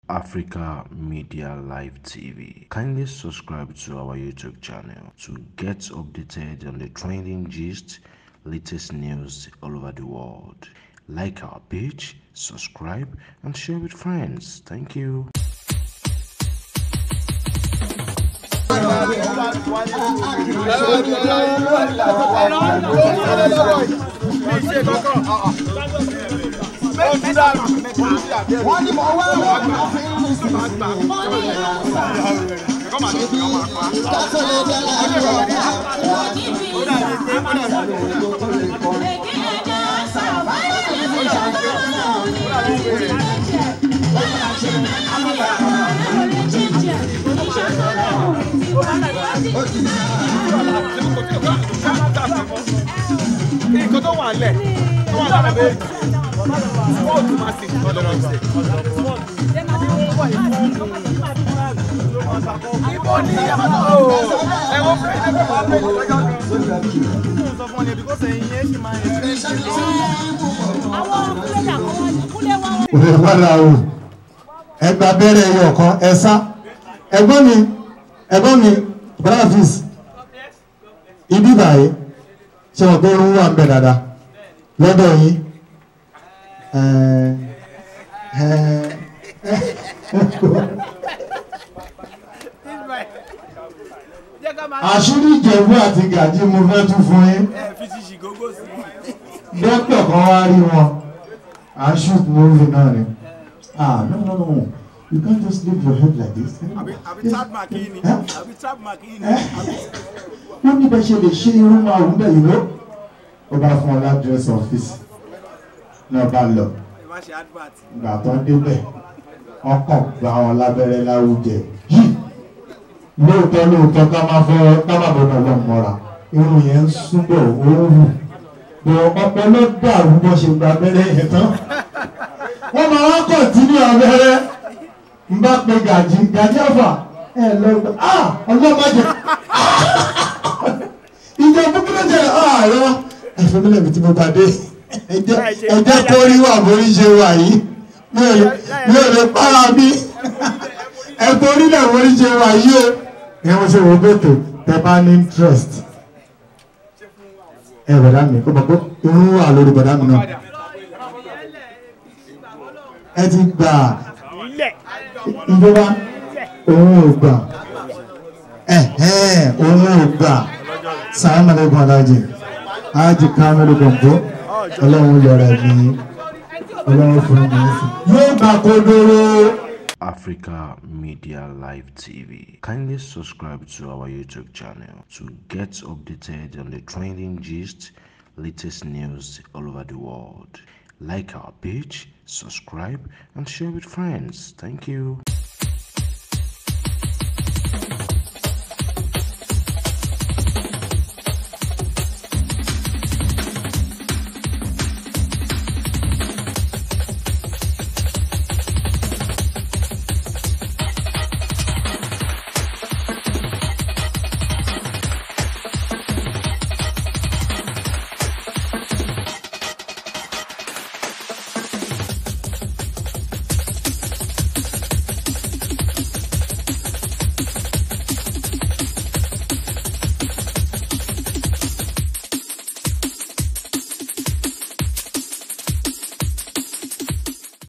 Africa Media Live TV. Kindly subscribe to our YouTube channel to get updated on the trending gist, latest news all over the world. Like our page, subscribe, and share with friends. Thank you. wọ́n ní mo wá wọ́n máa fi ń sùn wọ́n ní kátó lè dára nǹkan tó wà lẹ̀ tó wà lára méjì sport massive ọ̀dọ̀ ọ̀sẹ̀. ibo ni ẹ̀wọ̀n fún ẹ̀jẹ̀ fún wa pé ìjọba sọ fún ọ ní ẹbí kó sẹ́yìn yẹn ṣì máa ń ṣe. òde padà o ẹgbà bẹ̀rẹ̀ ẹyọ kan ẹ̀sá ẹ̀gbọ́n mi ẹ̀gbọ́n mi brafis ibi báyìí ṣe wọ́n pé irun wà ń bẹ̀ dáadáa lọ́dọ̀ yín ẹ̀ ẹ̀ àṣírí ìjẹ̀bú àti gàjí mo fẹ́ tún fún yín dókítà kan wá rí wọn à ń shoot movie náà ni ah no no no you can't just leave your head like this. àbí tap mark yìí ni Eh? àbí tap mark yìí ni. wọ́n ní bẹ́ẹ̀ ṣe lè ṣe irun máa wù bẹ́ẹ̀ yìí ló ó bá fún ọ ládírẹ́sì ọ́fíìsì náà bá lọ ẹ má ṣe advert. ìgbà tó ń débẹ̀ wọ́n kàn gba wọn lábẹ́rẹ́ láwùjẹ yìí lóòótọ́ lóòótọ́ ká má fọ́ ká má bọ́ náà lọ́n mọ́ra irun yẹn ń súnbọ̀ ó ń wù bọ̀ ọpọlọ dàrú bọ́ ṣe gba abẹ́rẹ́ yẹn tán wọ́n máa wá kọ̀tínú abẹ́rẹ́ ń bá pe gàjí gàjí àfà ẹ lọ gbà á ọlọ́mọdé ìjọ búburú jẹ àárọ̀ ẹ̀fọ́ mílẹ̀ mi tí mo bá dé ẹjẹ́ kó rí wà borí ṣe wà yìí mi ò lè mi ò lè para mi ẹ̀fọ́ orílẹ̀ borí ṣe wà yìí o ẹ wọ́n ṣe wò bẹ́tò tẹ bá ní interest ẹ bọ̀dá mi ó bọ̀ pé irun wà lórí bọ̀dá mi náà ẹ ti gbà ìjọba òun ò gbà ẹ̀hẹ́n òun ò gbà sàmà lẹ́gbọ̀n alájì alájì kámẹ́lú gbọ̀ngbọ́ ọlọ́run yọrọ ẹ̀mí ọlọ́run fún mi sí. yóò gbà kodoro. Africa Media Live TV. Kindly subscribe to our YouTube channel to get updated on the trending gist, latest news all over the world. Like our page, subscribe, and share with friends. Thank you.